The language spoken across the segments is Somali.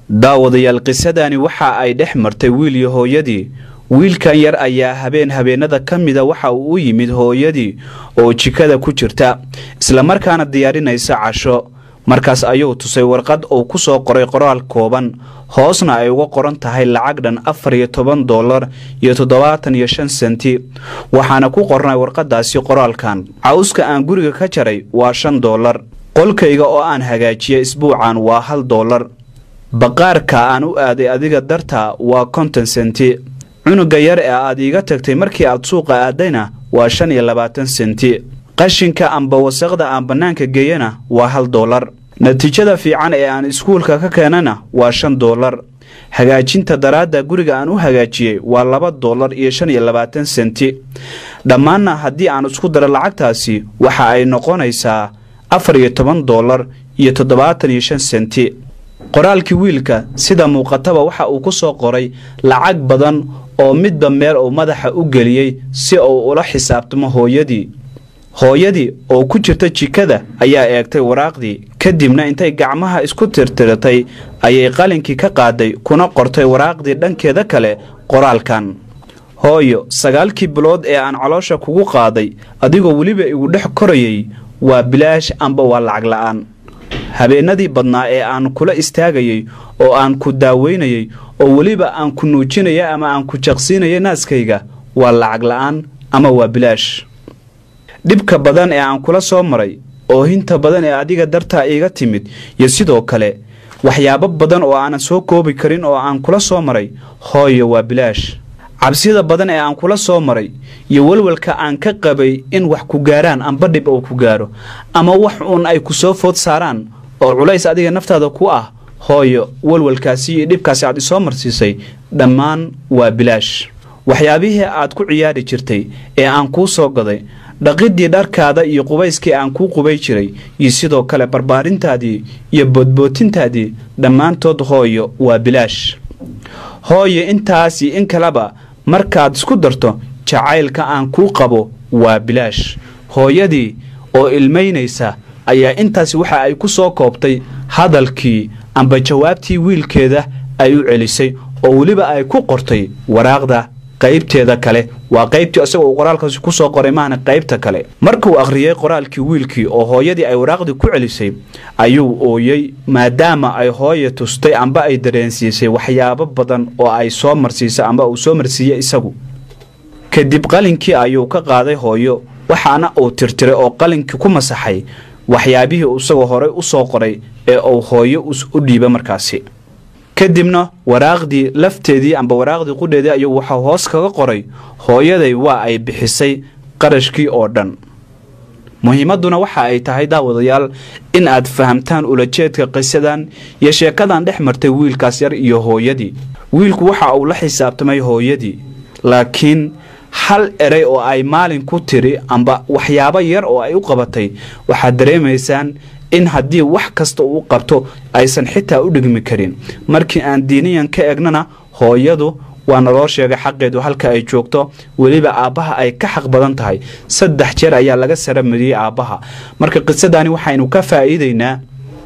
daawadayaal qisadani waxa ay dhex martay wiil iyo hooyadii wiilkan yar ayaa habeen habeenada ka mida waxa uu u yimid hooyadii oo jikada ku jirta islamarkaana diyaarinaysa casho markaas ayuu tusay warqad uu ku soo qoray qoraal kooban hoosna ay uga qoran tahay lacag dhan afar iyo toban dollar iyo toddobaatan iyo shan senti waxaana ku qornay warqadaasi qoraalkan cawska aan guriga ka jaray waa shan dollar qolkayga oo aan hagaajiya isbuucan waa hal dollar baqaarka aan u aaday adiga darta waa konton senti cunuga yar ee aad iiga tagtay markii aad suuqa aadayna waa shan iyo labaatan senti qashinka amba wasaqda aan bannaanka geeyana waa hal dollar natiijada fiican ee aan iskuulka ka keenana waa shan dollar hagaajinta daraadda guriga aan u hagaajiyey waa laba dollar iyo shan iyo labaatan senti dhammaanna haddii aan isku daro lacagtaasi waxa ay noqonaysaa afar iyo toban dollar iyo toddobaatan iyo shan senti qoraalkii wiilka sida muuqataba waxa uu ku soo qoray lacag badan oo midba meel uu madaxa u geliyey si uu ula xisaabtamo hooyadii hooyadii oo ku jirta jikada ayaa eegtay waraaqdii kadibna intay gacmaha isku tirtiratay ayay qalinkii ka qaaday kuna qortay waraaqdii dhankeeda kale qoraalkan hooyo sagaalkii bilood ee aan caloosha kugu qaaday adigoo weliba igu dhex korayay waa bilaash amba waa lacag la'aan habeenadii badnaa ee aan kula istaagayey oo aan ku daaweynayey oo weliba aan ku nuujinaya ama aan ku jaqsiinaya naaskayga waa lacag la'aan ama waa bilaash dhibka badan ee aan kula soo maray oohinta badan ee adiga dartaa iiga timid iyo sidoo kale waxyaabo badan oo aanan soo koobi karin oo aan kula soo maray hooyo waa bilaash cabsida badan ee aan kula soo maray iyo welwelka aan ka qabay in wax ku gaaraan amba dhib uu ku gaaro ama wax uun ay ku soo food saaraan oo culays adiga naftaada ku ah hooyo welwelkaasi iyo dhibkaasi aad isoo marsiisay dhammaan waa bilaash waxyaabihii aad ku ciyaari jirtay ee aan kuu soo gaday dhaqidii dharkaada iyo qubayskii aan kuu qubay jiray iyo sidoo kale barbaarintaadii iyo boodbootintaadii dhammaantood hooyo waa bilaash hooyo intaas iyo in kaleba markaad isku darto jacaylka aan kuu qabo waa bilaash hooyadii oo ilmaynaysa ayaa intaasi waxa ay ku soo koobtay hadalkii amba jawaabtii wiilkeeda ay u celisay oo weliba ay ku qortay waraaqda qaybteeda kale waa qaybtii isagoo uu qoraalkaasi ku soo qoray maahna qaybta kale markuu akhriyey qoraalkii wiilkii oo hooyadii ay waraaqdii ku celisay ayuu ooyey maadaama ay hooya tustay amba ay dareensiisay waxyaabo badan oo ay soo marsiisay amba uu soo marsiiyey isagu kadib qalinkii ayuu ka qaaday hooyo waxaana uu tirtiray oo qalinkii ku masaxay waxyaabihii isagoo horey u soo qoray ee uu hooyo u dhiiba markaasi kadibna waraaqdii lafteedii amba waraaqdii qudheedii ayuu waxaa hoos kaga qoray hooyaday waa ay bixisay qarashkii oo dhan muhiimadduna waxa ay tahay daawadayaal in aad fahamtaan ulajeedka qisadan iyo sheekadan dhex martay wiilkaas yar iyo hooyadii wiilku waxa uu la xisaabtamay hooyadii laakiin hal erey oo ay maalin ku tiri amba waxyaabo yar oo ay u qabatay waxaad dareemaysaan in haddii wax kasta uu qabto aysan xitaa u dhigmi karin markii aan diiniyan ka egnana hooyadu waa naloo sheegay xaqeedu halka ay joogto weliba aabbaha ay ka xaq badan tahay saddex jeer ayaa laga saramariyey aabbaha marka qisadani waxaynu ka faa'iidaynaa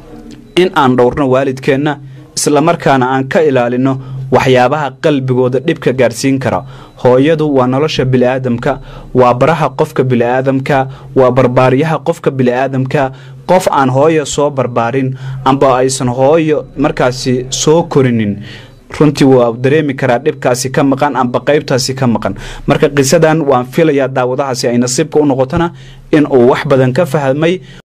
in aan dhowrno waalidkeenna islamarkaana aan ka ilaalino waxyaabaha qalbigooda dhibka gaarsiin kara hooyadu waa nolosha bini'aadamka waa baraha qofka bini'aadamka waa barbaariyaha qofka bini'aadamka qof aan hooyo soo barbaarin amba aysan hooyo markaasi soo korinin runtii waa dareemi karaa dhibkaasi ka maqan amba qaybtaasi ka maqan marka qisadan waan filayaa daawadahaasi ay nasiibka u noqotona in uu wax badan ka fahmay